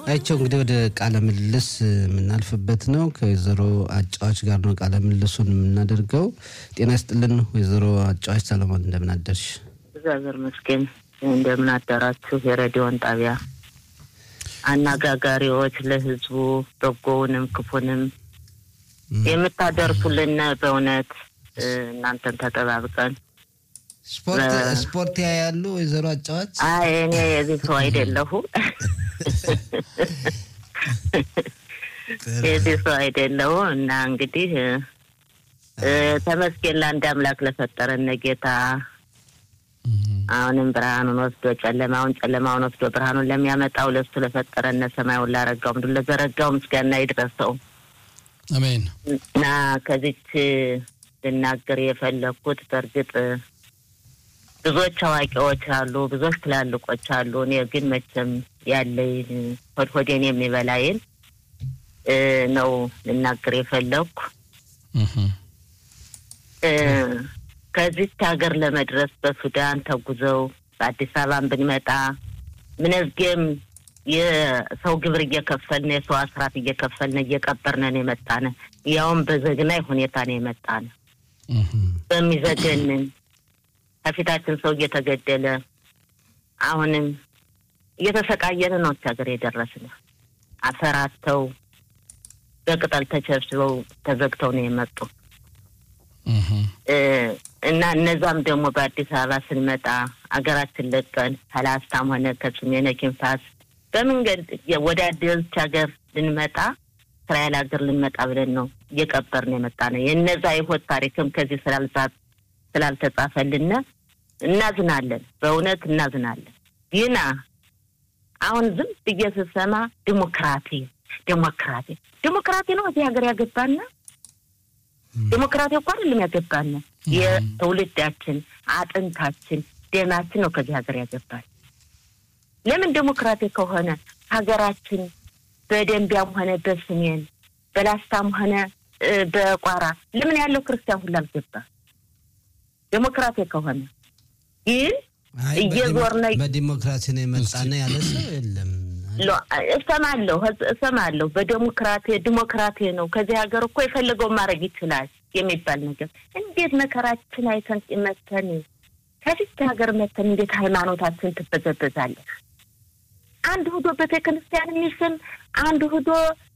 አይቸው እንግዲህ ወደ ቃለ ምልልስ የምናልፍበት ነው። ከወይዘሮ አጫዋች ጋር ነው ቃለ ምልልሱን የምናደርገው። ጤና ይስጥልን ወይዘሮ አጫዋች ሰለሞን፣ እንደምን አደርሽ? እግዚአብሔር ይመስገን። እንደምን አደራችሁ? የሬዲዮን ጣቢያ አነጋጋሪዎች፣ ለህዝቡ በጎውንም ክፉንም የምታደርሱልን በእውነት እናንተን ተጠባብቀን ስፖርት ያያሉ ወይዘሮ አጫዋች? አይ እኔ የዚህ ሰው አይደለሁም የዚህ ሰው አይደለሁም። እና እንግዲህ ተመስገን ለአንድ አምላክ ለፈጠረን ጌታ አሁንም ብርሃኑን ወስዶ ጨለማውን ጨለማውን ወስዶ ብርሃኑን ለሚያመጣው ለሱ ለፈጠረን ሰማዩን ላረጋው ምድር ለዘረጋው ምስጋና ይድረሰው። አሜን። እና ከዚች ልናገር የፈለግኩት በእርግጥ ብዙዎች አዋቂዎች አሉ፣ ብዙዎች ትላልቆች አሉ። እኔ ግን መቼም ያለኝ ሆድ ሆዴን የሚበላይን ነው ልናገር የፈለግኩ። ከዚች ሀገር ለመድረስ በሱዳን ተጉዘው በአዲስ አበባን ብንመጣ ምንዝጌም የሰው ግብር እየከፈልን የሰው አስራት እየከፈልን እየቀበርነን የመጣነ ያውም በዘግናይ ሁኔታ ነው የመጣነ በሚዘገንን ከፊታችን ሰው እየተገደለ አሁንም እየተሰቃየን ነው ሀገር የደረስን። አፈራተው በቅጠል ተቸብስበው ተዘግተው ነው የመጡ እና እነዛም ደግሞ በአዲስ አበባ ስንመጣ አገራችን ለቀን ከላስታም ሆነ ከሰሜነ ኪንፋስ በመንገድ ወደ አዲስ ሀገር ልንመጣ እስራኤል ሀገር ልንመጣ ብለን ነው እየቀበርን የመጣ ነው። የነዛ የሆት ታሪክም ከዚህ ስላልተጻፈልን እናዝናለን፣ በእውነት እናዝናለን። ግና አሁን ዝም ብዬ ስሰማ ዲሞክራቲ ዲሞክራቲ ዲሞክራቲ ነው እዚህ ሀገር ያገባና ዲሞክራቲ እኮ አይደለም ያገባን፣ የትውልዳችን አጥንታችን ደማችን ነው ከዚህ ሀገር ያገባል። ለምን ዲሞክራቲ ከሆነ ሀገራችን በደንቢያም ሆነ በስሜን በላስታም ሆነ በቋራ ለምን ያለው ክርስቲያን ሁሉ አልገባ? ዲሞክራቲ ከሆነ ግን እየዞርነ በዲሞክራሲ ነው የመጣነ ያለ ሰው የለም። እሰማለሁ እሰማለሁ። በዴሞክራቴ ዲሞክራቴ ነው ከዚህ ሀገር እኮ የፈለገውን ማድረግ ይችላል የሚባል ነገር እንዴት መከራችን አይተን መተን ከፊት ሀገር መተን እንዴት ሃይማኖታችን ትበዘበዛለች? አንድ ሁዶ ቤተክርስቲያን የሚስም አንድ ሁዶ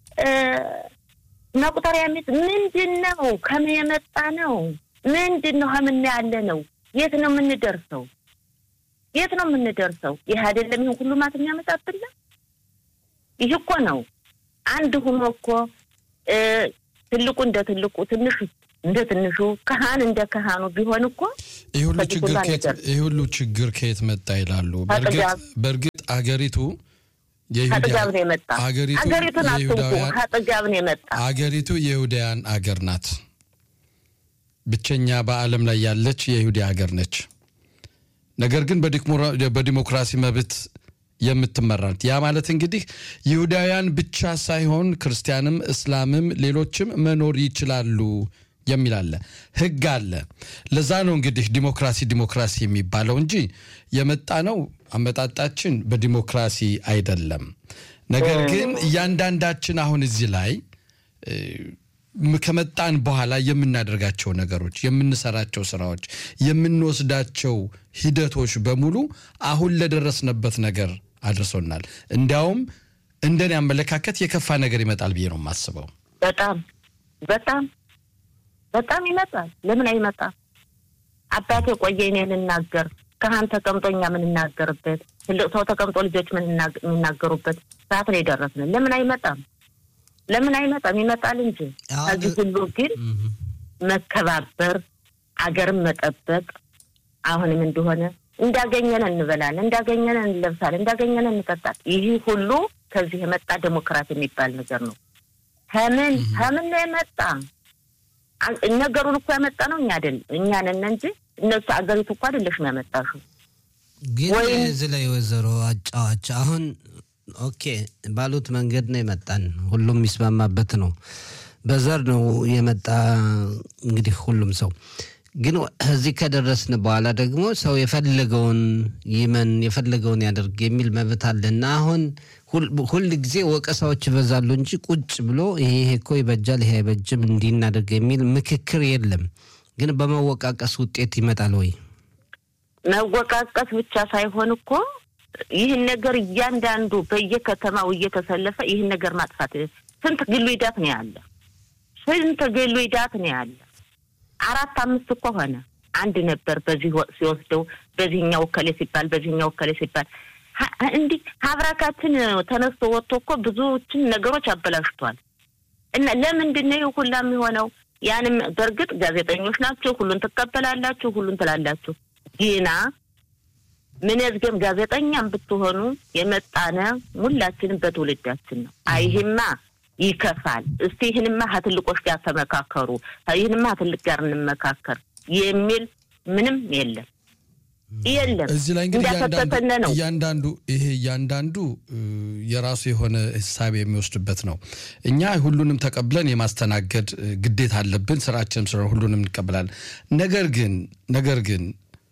መቁጠሪያ ሚስ ምንድን ነው? ከምን የመጣ ነው? ምንድን ነው? ከምን ያለ ነው? የት ነው የምንደርሰው? የት ነው የምንደርሰው? ይህ አይደለም ይህን ሁሉ ማት የሚያመጣብን ይህ እኮ ነው። አንድ ሁኖ እኮ ትልቁ እንደ ትልቁ ትንሹ እንደ ትንሹ ካህን እንደ ካህኑ ቢሆን እኮ ይህ ሁሉ ችግር ከየት መጣ ይላሉ። በእርግጥ አገሪቱ ከጥጋብ ነው የመጣ አገሪቱን አትንኩ፣ ከጥጋብ ነው የመጣ አገሪቱ የይሁዳውያን አገር ናት። ብቸኛ በዓለም ላይ ያለች የይሁዳ ሀገር ነች። ነገር ግን በዲሞክራሲ መብት የምትመራ ናት። ያ ማለት እንግዲህ ይሁዳውያን ብቻ ሳይሆን ክርስቲያንም፣ እስላምም ሌሎችም መኖር ይችላሉ የሚል አለ፣ ህግ አለ። ለዛ ነው እንግዲህ ዲሞክራሲ ዲሞክራሲ የሚባለው እንጂ የመጣ ነው አመጣጣችን በዲሞክራሲ አይደለም። ነገር ግን እያንዳንዳችን አሁን እዚህ ላይ ከመጣን በኋላ የምናደርጋቸው ነገሮች፣ የምንሰራቸው ስራዎች፣ የምንወስዳቸው ሂደቶች በሙሉ አሁን ለደረስንበት ነገር አድርሶናል። እንዲያውም እንደኔ አመለካከት የከፋ ነገር ይመጣል ብዬ ነው የማስበው። በጣም በጣም በጣም ይመጣል። ለምን አይመጣም? አባቴ ቆየ እኔ ልናገር ካህን ተቀምጦ እኛ የምንናገርበት ትልቅ ሰው ተቀምጦ ልጆች የሚናገሩበት ሰዓት ነው የደረስን። ለምን አይመጣም? ለምን አይመጣም? ይመጣል እንጂ ከዚህ ሁሉ ግን መከባበር፣ አገርን መጠበቅ አሁንም እንደሆነ እንዳገኘን እንበላለን፣ እንዳገኘን እንለብሳለን፣ እንዳገኘን እንጠጣል። ይህ ሁሉ ከዚህ የመጣ ዴሞክራት የሚባል ነገር ነው። ከምን ከምን ነው የመጣ? ነገሩን እኮ ያመጣ ነው እኛ አይደል እኛ ነን እንጂ እነሱ አገሪቱ እኮ አይደለሽም ያመጣሽው። ግን እዚህ ላይ ወይዘሮ አጫዋች አሁን ኦኬ ባሉት መንገድ ነው የመጣን፣ ሁሉም የሚስማማበት ነው። በዘር ነው የመጣ እንግዲህ ሁሉም ሰው ግን እዚህ ከደረስን በኋላ ደግሞ ሰው የፈለገውን ይመን የፈለገውን ያደርግ የሚል መብት አለና አሁን ሁል ጊዜ ወቀሳዎች ይበዛሉ እንጂ ቁጭ ብሎ ይሄ ይሄ እኮ ይበጃል፣ ይሄ አይበጅም፣ እንዲህ እናደርግ የሚል ምክክር የለም። ግን በመወቃቀስ ውጤት ይመጣል ወይ? መወቃቀስ ብቻ ሳይሆን እኮ ይህን ነገር እያንዳንዱ በየከተማው እየተሰለፈ ይህን ነገር ማጥፋት ስንት ግሉ ሂዳት ነው ያለ፣ ስንት ግሉ ሂዳት ነው ያለ። አራት አምስት እኮ ሆነ። አንድ ነበር በዚህ ወቅት ሲወስደው በዚህኛው እከሌ ሲባል በዚህኛው እከሌ ሲባል እንዲህ ሀብራካችን ተነስቶ ወጥቶ እኮ ብዙዎችን ነገሮች አበላሽቷል። እና ለምንድን ነው ይህ ሁላ የሚሆነው? ያንም በእርግጥ ጋዜጠኞች ናቸው፣ ሁሉን ትቀበላላችሁ፣ ሁሉን ትላላችሁ። ግና ምንዝገም ጋዜጠኛም ብትሆኑ የመጣነ ሁላችንም በትውልዳችን ነው። አይህማ ይከፋል። እስቲ ይህንማ ከትልቆች ጋር ተመካከሩ፣ ይህንማ ከትልቅ ጋር እንመካከር የሚል ምንም የለም የለም። እዚህ ላይ እንግዲህ እንዳፈተተነ ነው። እያንዳንዱ ይሄ እያንዳንዱ የራሱ የሆነ ሂሳብ የሚወስድበት ነው። እኛ ሁሉንም ተቀብለን የማስተናገድ ግዴታ አለብን። ስራችንም ስለሆነ ሁሉንም እንቀበላለን። ነገር ግን ነገር ግን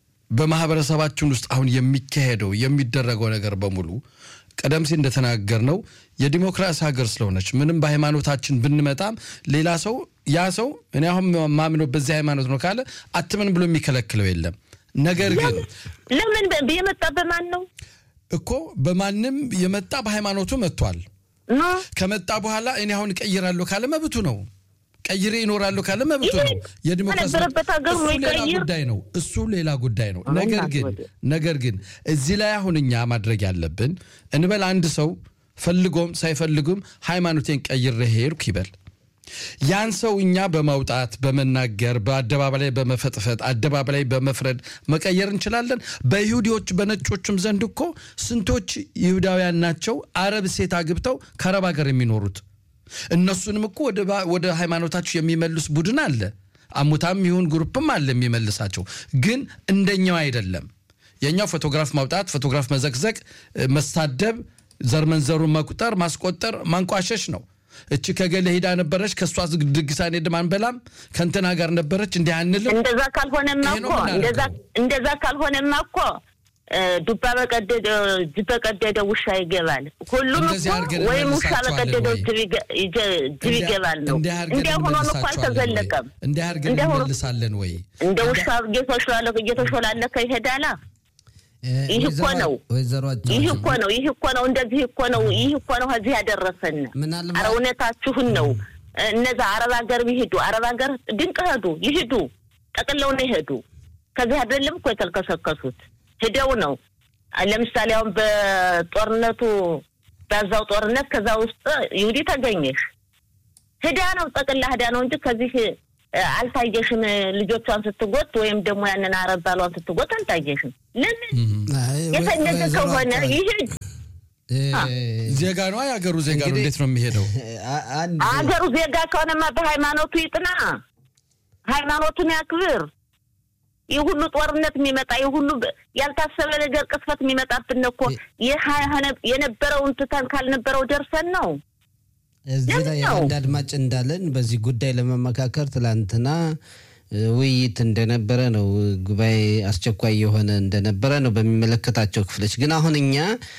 በማህበረሰባችን ውስጥ አሁን የሚካሄደው የሚደረገው ነገር በሙሉ ቀደም ሲል እንደተናገር ነው የዲሞክራሲ ሀገር ስለሆነች ምንም በሃይማኖታችን ብንመጣም ሌላ ሰው ያ ሰው እኔ አሁን ማምነው በዚህ ሃይማኖት ነው ካለ አትምን ብሎ የሚከለክለው የለም። ነገር ግን ለምን የመጣ በማን ነው እኮ በማንም የመጣ በሃይማኖቱ መጥቷል። ኖ ከመጣ በኋላ እኔ አሁን እቀይራለሁ ካለ መብቱ ነው። ቀይሬ ይኖራለሁ ካለ መብቱ ነው። የዲሞክራሲ በነበረበት ሀገር እሱ ወይ ሌላ ቀይር። ጉዳይ ነው። እሱ ሌላ ጉዳይ ነው። አሁን ነገር ግን ወዲያ። ነገር ግን እዚህ ላይ አሁን እኛ ማድረግ ያለብን እንበል አንድ ሰው ፈልጎም ሳይፈልጉም ሃይማኖቴን ቀይሬ ሄድኩ ይበል። ያን ሰው እኛ በማውጣት በመናገር በአደባባይ ላይ በመፈጥፈጥ አደባባይ ላይ በመፍረድ መቀየር እንችላለን። በይሁዲዎች በነጮችም ዘንድ እኮ ስንቶች ይሁዳውያን ናቸው አረብ ሴት አግብተው ከአረብ ሀገር የሚኖሩት እነሱንም እኮ ወደ ባ- ወደ ሃይማኖታቸው የሚመልስ ቡድን አለ። አሙታም ይሁን ግሩፕም አለ የሚመልሳቸው፣ ግን እንደኛው አይደለም። የኛው ፎቶግራፍ ማውጣት፣ ፎቶግራፍ መዘቅዘቅ፣ እ፣ መሳደብ፣ ዘር መንዘሩን መቁጠር፣ ማስቆጠር፣ ማንቋሸሽ ነው። እቺ ከገሌ ሄዳ ነበረች ከእሷ ዝግ- ድግስ አንሄድም አንበላም፣ ከእንትና ጋር ነበረች እንዲህ አንልም። እንደዛ ካልሆነማ ይሄ ነው እኮ እንደዛ የምናደርገው። እንደዛ ካልሆነማ እኮ እ፣ ዱባ በቀደደ ጅብ በቀደደ ውሻ ይገባል። ሁሉም እንደዚህ እኮ አድርገን ወይም ውሻ እንመልሳቸዋለን በቀደደው ወይ? ጅብ ይገ- ይጀ- ጅብ ይገባል ነው። እንዲህ አድርገን እንዲያ ሆኖ እኮ እንመልሳቸዋለን ወይ? አልተዘለቀም። እንዲህ አድርገን እንዲያ ሆኖ- እንመልሳለን ወይ? እንደ ውሻ እየተሾላለከ እየተሾላለከ ይሄዳላ። ይህ እኮ ነው። ወይዘሮ ይህ እኮ ነው። ይህ እኮ ነው። እንደዚህ እኮ ነው። ይህ እኮ ነው ከዚህ ያደረሰን። ምናልባት- አረ እውነታችሁን ነው። እነዛ አረብ ሀገር ይሄዱ፣ አረብ ሀገር ድንቅ ሄዱ፣ ይሄዱ፣ ጠቅለው ነው ይሄዱ። ከዚህ አይደለም እኮ የተልከሰከሱት ሂደው ነው። ለምሳሌ አሁን በጦርነቱ በዛው ጦርነት ከዛ ውስጥ ይሁዲ ተገኘሽ ህዳ ነው ጠቅላ ህዳ ነው እንጂ ከዚህ እ፣ አልታየሽም። ልጆቿን ስትጎት ወይም ደግሞ ያንን አረብ ባሏን ስትጎት አልታየሽም። ለምን አይ፣ ወይ- የፈለገ ወይዘሮ ከሆነ አጫዎች፣ ይሄድ እ፣ ዜጋ ነው የሀገሩ ዜጋ ነው። እንግዲህ- እንዴት ነው የሚሄደው? አ- አንድ አገሩ ዜጋ ከሆነማ በሃይማኖቱ ይጥና፣ ሃይማኖቱን ያክብር። ይህ ሁሉ ጦርነት የሚመጣ ይህ ሁሉ በ- ያልታሰበ ነገር ቅስፈት የሚመጣብን እኮ ይህ ሀ- የነበረውን ትተን ካልነበረው ደርሰን ነው። እዚህ ላይ ለምን ነው? አንድ አድማጭ እንዳለን በዚህ ጉዳይ ለመመካከር ትላንትና እ፣ ውይይት እንደነበረ ነው። ጉባኤ አስቸኳይ የሆነ እንደነበረ ነው በሚመለከታቸው ክፍሎች። ግን አሁን እኛ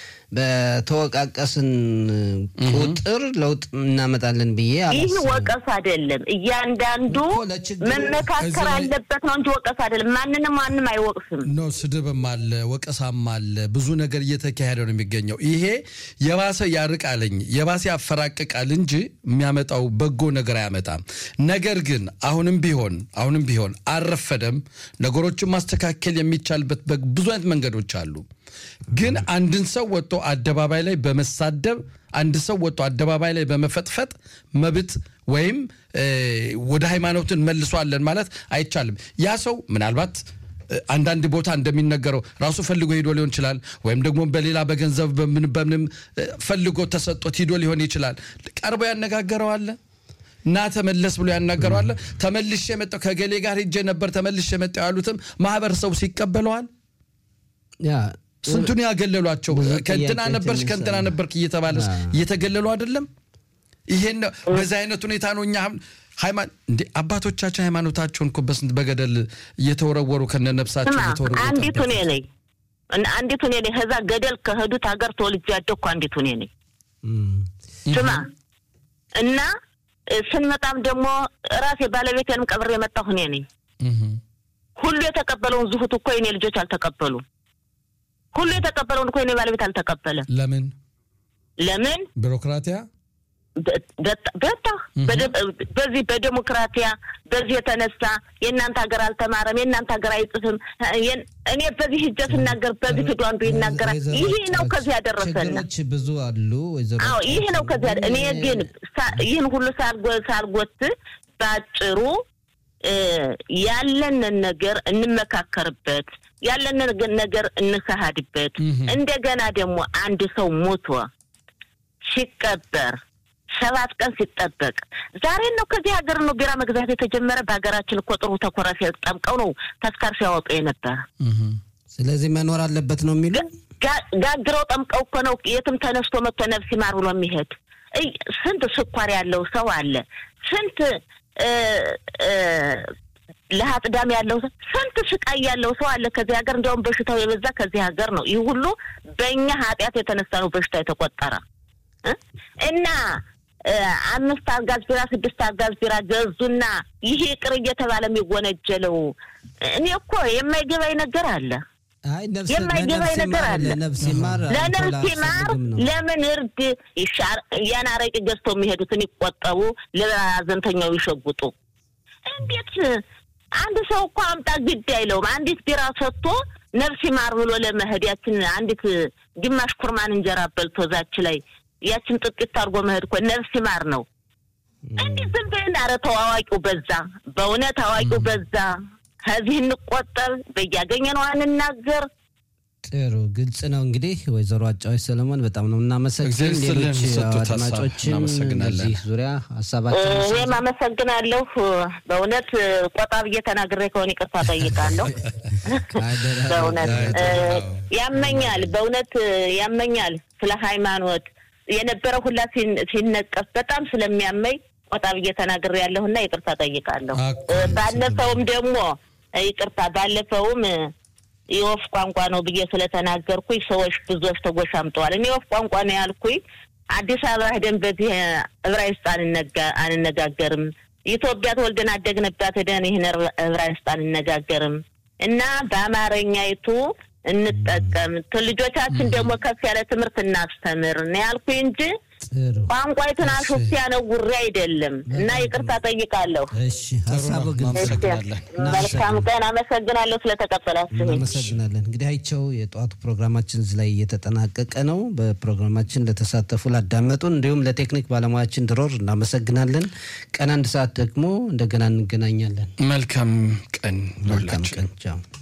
በተወቃቀስን ቁጥር ለውጥ እናመጣለን ብዬ ይህ አላስብም። ወቀስ አይደለም። እያንዳንዱ እኮ ለችግሩ- መመካከር እዚህ ላይ- አለበት ነው እንጂ ወቀስ አይደለም። ማንንም ማንም አይወቅስም። ኖ ስድብም አለ፣ ወቀሳም አለ። ብዙ ነገር እየተካሄደ ነው የሚገኘው። ይሄ የባሰ ያርቃልኝ የባሰ ያፈራቅቃል እንጂ የሚያመጣው በጎ ነገር አያመጣም። ነገር ግን አሁንም ቢሆን አሁንም ቢሆን አልረፈደም። ነገሮችን ማስተካከል የሚቻልበት በ- ብዙ አይነት መንገዶች አሉ። ግን አንድን ሰው ወጥቶ አደባባይ ላይ በመሳደብ አንድ ሰው ወጥቶ አደባባይ ላይ በመፈጥፈጥ መብት ወይም እ፣ ወደ ሃይማኖትን መልሷለን ማለት አይቻልም። ያ ሰው ምናልባት አንዳንድ ቦታ እንደሚነገረው ራሱ ፈልጎ ሄዶ ሊሆን ይችላል። ወይም ደግሞ በሌላ በገንዘብ በምን በምንም እ፣ ፈልጎ ተሰጥቶት ሂዶ ሊሆን ይችላል። ቀርቦ ያነጋገረዋለ እና ተመለስ ብሎ ያናገረዋለ። ተመልሼ የመጣው ከገሌ ጋር ሄጄ ነበር ተመልሼ የመጣው ያሉትም ማህበረሰቡ ሲቀበለዋል። ያ ስንቱን ያገለሏቸው ብዙ ከእንትና ጥያቄዎች ነበርሽ ከእንትና የሚነሳሉ። ነበርክ እየተባለ አዎ። እየተገለሉ አይደለም። ይሄን ነው በዚህ አይነት ሁኔታ ነው እኛ አሁን እንደ አባቶቻችን ሃይማኖታቸውን እኮ በስንት በገደል እየተወረወሩ ከነነፍሳቸው ስማ እየተወረወሩ አንዲቱ እኔ የታደጉት። ነኝ እና አንዲቱ እኔ ነኝ። ከዛ ገደል ከሄዱት ሀገር ተወልጄ ያደግኩ አንዲቱ እኔ ነኝ። እም፣ ስማ እና እ፣ ስንመጣም ደግሞ ራሴ ባለቤቴንም ቀብሬ የመጣሁ እኔ ነኝ። እህ፣ ሁሉ የተቀበለውን ዝሁት እኮ የኔ ልጆች አልተቀበሉም። ሁሉ የተቀበለውን እኮ የኔ ባለቤት አልተቀበለም። ለምን ለምን? ቢሮክራቲያ በ- በጣ- በጣ በደ- በዚህ በዴሞክራቲያ በዚህ የተነሳ የእናንተ ሀገር አልተማረም፣ የእናንተ ሀገር አይጽፍም። የን- እኔ በዚህ ሂጄ ስናገር በዚህ ሂዶ አንዱ ይናገራል። ወይዘሮ ይሄ ነው ጨዋች ከዚህ ያደረሰን። ችግሮች ብዙ አሉ። ወይዘሮ አዎ ይሄ ነው ጨዋች ከዚህ ያደ- እኔ ግን ሳ- ይህን ሁሉ ሳልጎ- ሳልጎት ባጭሩ እ፣ ያለንን ነገር እንመካከርበት፣ ያለንን ነገር እንካሃድበት። እህ። እንደገና ደግሞ አንድ ሰው ሞቶ ሲቀበር ሰባት ቀን ሲጠበቅ ዛሬ ነው ከዚህ ሀገር ነው ቢራ መግዛት የተጀመረ። በሀገራችን እኮ ጥሩ ተኮራ ጠምቀው ነው ተስካር ሲያወጡ የነበረ እህ፣ ስለዚህ መኖር አለበት ነው የሚሉ ጋ- ጋግረው ጠምቀው እኮ ነው የትም ተነስቶ መጥቶ ነፍስ ይማር ብሎ የሚሄድ እይ፣ ስንት ስኳር ያለው ሰው አለ። ስንት እ፣ እ፣ ለሀጥዳም ያለው ሰው ስንት ስቃይ ያለው ሰው አለ ከዚህ ሀገር። እንዲያውም በሽታው የበዛ ከዚህ ሀገር ነው። ይህ ሁሉ በእኛ ኃጢአት የተነሳ ነው በሽታ የተቆጠረ እ? እና እ፣ አምስት አጋዝ ቢራ ስድስት አጋዝ ቢራ ገዙና ይሄ ቅር እየተባለ የሚወነጀለው እኔ እኮ የማይገባኝ ነገር አለ። አይ ነፍስ የማይገባኝ ለነፍስ ነገር ይማር፣ አለ። ለነፍስ ይማር ለነፍስ አልኮል ይማር አያስፈልግም ነው። ለምን እርድ ይሻር ያን አረቂ ገዝተው የሚሄዱትን ይቆጠቡ፣ ለሀዘንተኛው ይሸጉጡ። እንዴት አንድ ሰው እኮ አምጣ ግድ አይለውም። አንዲት ቢራ ሰጥቶ ነፍስ ይማር ብሎ ለመሄድ ያችን አንዲት ግማሽ ኩርማን እንጀራ በልቶ ዛች ላይ ያችን ጥቂት አድርጎ መሄድ እኮ ነፍስ ይማር ነው። እንዲህ ዝም ብለን ኧረ ተው አዋቂው በዛ፣ በእውነት አዋቂው በዛ። ከዚህ እንቆጠብ፣ በያገኘነው አንናገር። ጥሩ ግልጽ ነው። እንግዲህ ወይዘሮ አጫዎች ሰለሞን በጣም ነው እናመሰግን። እግዚአብሔር ይስጥልን፣ ሌሎች የሰጡት ሀሳብ አድማጮችን እናመሰግናለን። በዚህ ዙሪያ ሀሳባችን እኔም አመሰግናለሁ። በእውነት ቆጣ ብዬ ተናግሬ ከሆነ ይቅርታ ጠይቃለሁ። በእውነት እ፣ ያመኛል፣ በእውነት ያመኛል። ስለ ሃይማኖት የነበረ ሁላ ሲን- ሲነቀፍ በጣም ስለሚያመኝ ቆጣ ብዬ ተናግሬ ያለሁና ይቅርታ ጠይቃለሁ። አኩ፣ እ፣ ባለፈውም ደግሞ እ፣ ይቅርታ ባለፈውም እ፣ የወፍ ቋንቋ ነው ብዬ ስለተናገርኩኝ ሰዎች ብዙዎች ተጎሻምጠዋል። እኔ የወፍ ቋንቋ ነው ያልኩኝ አዲስ አበባ ሄደን በዚህ ዕብራይስጥ አንነጋ- አንነጋገርም። ኢትዮጵያ ተወልደን አደግንባት ሄደን ይህን ዕብራ- ዕብራይስጥ አንነጋገርም እና በአማርኛይቱ እንጠቀም፣ ት- ልጆቻችን ደግሞ ከፍ ያለ ትምህርት እናስተምር ነው ያልኩኝ እንጂ ጥሩ ቋንቋይቱን አሹፍ ያነውሬ አይደለም እና ይቅርታ ጠይቃለሁ። እሺ፣ ሀሳቡ ግልጽ ነው። እናመሰግናለን። መልካም ቀን። አመሰግናለሁ ስለተቀበላችሁኝ። እናመሰግናለን። እንግዲህ አይቸው የጠዋቱ ፕሮግራማችን እዚህ ላይ እየተጠናቀቀ ነው። በፕሮግራማችን ለተሳተፉ ላዳመጡን፣ እንዲሁም ለቴክኒክ ባለሙያችን ድሮር እናመሰግናለን። ቀን አንድ ሰዓት ደግሞ እንደገና እንገናኛለን። መልካም ቀን መልካም ይሁንላችሁ። ቀን ቻው።